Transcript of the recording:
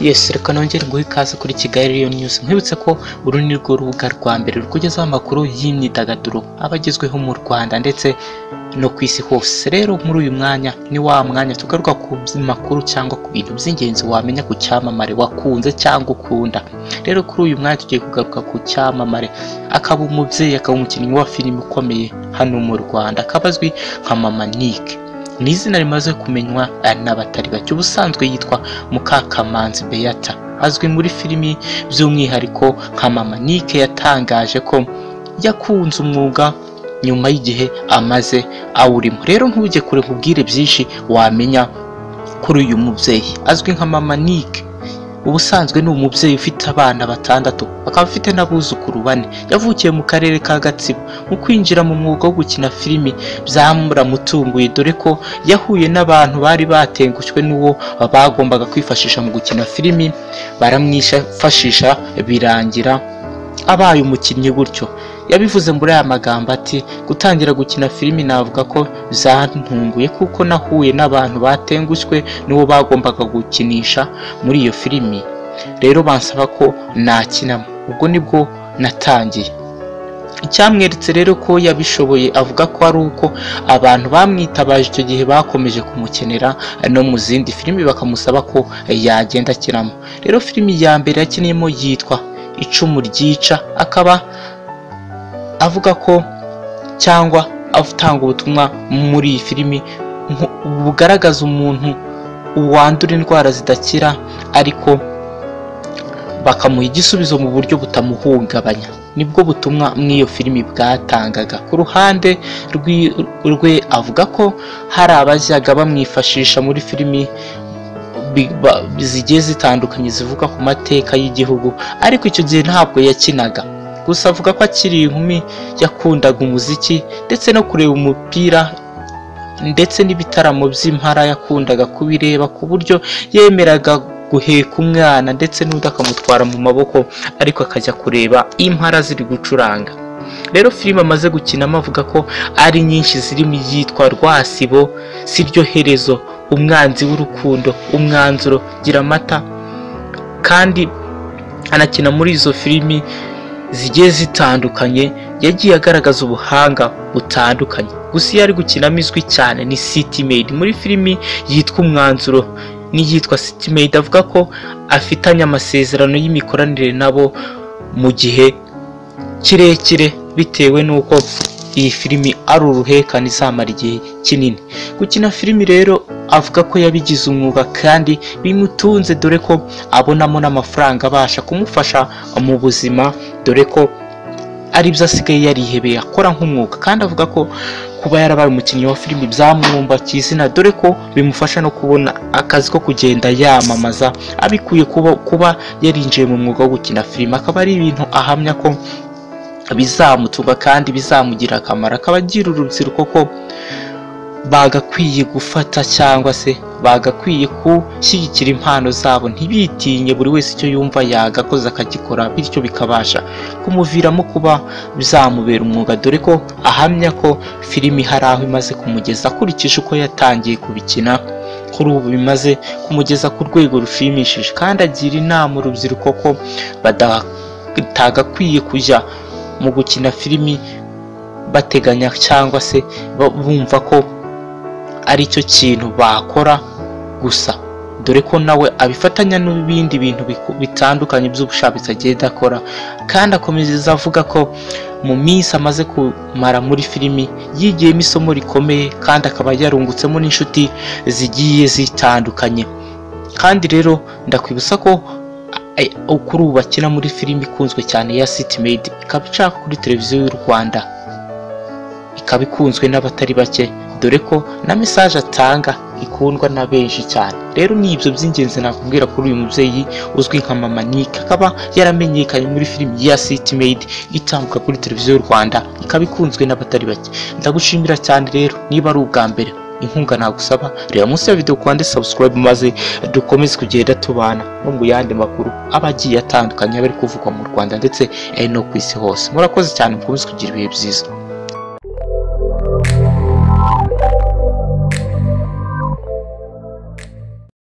Yes reka nongere guha ikaze kuri Kigali Lion News nkwibutse ko uru ni rwo rubuga rwa mbere rukugezaho amakuru y'imyidagaduro aba agezweho mu Rwanda ndetse no ku isi hose rero muri uyu mwanya ni wa mwanya tugaruka ku makuru cyangwa ku bintu by'ingenzi wamenya ku cyamamare wakunze cyangwa ukunda rero kuri uyu mwanya tugiye kugaruka ku cyamamare akaba umubyeyi akaba umukinnyi wa filime ukomeye hano mu Rwanda akaba azwi nka Mama Nick ni izina rimaze kumenywa eh, n'abatari bake ubusanzwe yitwa Mukakamanzi Beata azwi muri filimi by'umwihariko nka Mama Nick yatangaje ko yakunze umwuga nyuma y'igihe amaze awurimo rero ntujye kure nkubwire byinshi wamenya kuri uyu mubyeyi azwi nka Mama Nick ubusanzwe ni umubyeyi ufite abana batandatu akaba afite n'abuzukuru bane yavukiye mu karere ka gatsibo mu kwinjira mu mwuga wo gukina filimi byamuramutunguye dore ko yahuye n'abantu bari batengushywe n'uwo bagombaga kwifashisha mu gukina filimi baramwifashisha birangira abaye umukinnyi gutyo yabivuze muri aya magambo ati gutangira gukina filimi navuga ko zantunguye kuko nahuye n'abantu batengushywe n'uwo bagombaga gukinisha muri iyo filimi rero bansaba ko nakinamo ubwo nibwo natangiye icyamweretse rero ko yabishoboye avuga ko ari uko abantu bamwitabaje icyo gihe bakomeje kumukenera no mu zindi filimi bakamusaba ko yagenda akinamo rero filimi ya mbere yakiniyemo yitwa icumu ryica akaba avuga ko cyangwa atanga ubutumwa muri iyi filimi nku- bugaragaza umuntu wandura indwara zidakira ariko bakamuha igisubizo mu buryo butamuhungabanya nibwo butumwa muri iyo filimi bwatangaga ku ruhande rwi- rwe avuga ko hari abajyaga bamwifashisha muri filimi bi- ba- zigiye zitandukanye zivuga ku mateka y'igihugu ariko icyo gihe ntabwo yakinaga gusa avuga ko akiri inkumi yakundaga umuziki ndetse no kureba umupira ndetse n'ibitaramo by'impara yakundaga kubireba ku buryo yemeraga guheka umwana ndetse n'undi akamutwara mu maboko ariko akajya kureba impara ziri gucuranga rero filime amaze gukinamo avuga ko ari nyinshi zirimo iyitwa rwasibo siryo herezo umwanzi w'urukundo umwanzuro gira amata kandi anakina muri izo filimi zigiye zitandukanye yagiye agaragaza ubuhanga butandukanye gusa iyo ari gukinamo izwi cyane ni city maid muri filimi yitwa umwanzuro n'iyitwa city maid avuga ko afitanye amasezerano y'imikoranire nabo mu gihe kirekire bitewe n'uko iyi filimi ari uruhekane izamara igihe kinini gukina filimi rero avuga ko yabigize umwuga kandi bimutunze dore ko abonamo n'amafaranga abasha kumufasha mu buzima dore ko aribyo asigaye yarihebeye akora nk'umwuga kandi avuga ko kuba yarabaye umukinnyi wa filimi byamwumbakiye izina dore ko bimufasha no kubona akazi ko kugenda yamamaza abikuye kuba, kuba yarinjiye mu mwuga wo gukina filimi akaba ari ibintu ahamya ko bizamutunga kandi bizamugira akamaro akaba agira urubyiruko ko bagakwiye gufata cyangwa se bagakwiye gushyigikira impano zabo ntibitinye buri wese icyo yumva yagakoze akagikora bityo bikabasha kumuviramo kuba bizamubera umwuga dore ko ahamya ko filimi hari aho imaze kumugeza akurikije uko yatangiye kubikina kuri ubu bimaze kumugeza ku rwego rushimishije kandi agira inama urubyiruko ko batagakwiye kujya mu gukina filimi bateganya cyangwa se ba- bumva ko ari cyo kintu bakora gusa dore ko nawe abifatanya n'ibindi bintu biku- bitandukanye by'ubushakashatsi agenda akora kandi akomeza avuga ko mu minsi amaze kumara muri filimi yigiyemo isomo rikomeye kandi akaba yarungutsemo n'inshuti zigiye zitandukanye kandi rero ndakwibutsa ko a- a- kuri ubu bakina muri filimi ikunzwe cyane ya city maid ikaba icaka kuri televiziyo y'u rwanda ikaba ikunzwe n'abatari bake dore ko na mesaje atanga ikundwa na benshi cyane rero ni ibyo by'ingenzi nakubwira kuri uyu mubyeyi uzwi nka mama nick akaba yaramenyekanye muri filimi ya city maid itambuka kuri televiziyo y'u rwanda ikaba ikunzwe n'abatari bake ndagushimira cyane rero niba ari ubwa mbere inkunga nagusaba reba munsi ya video kwande subscribe maze dukomeze kugenda tubana no mu yandi makuru aba agiye atandukanye aba ari kuvugwa mu rwanda ndetse eh, no ku isi hose murakoze cyane mukomeze kugira ibihe byiza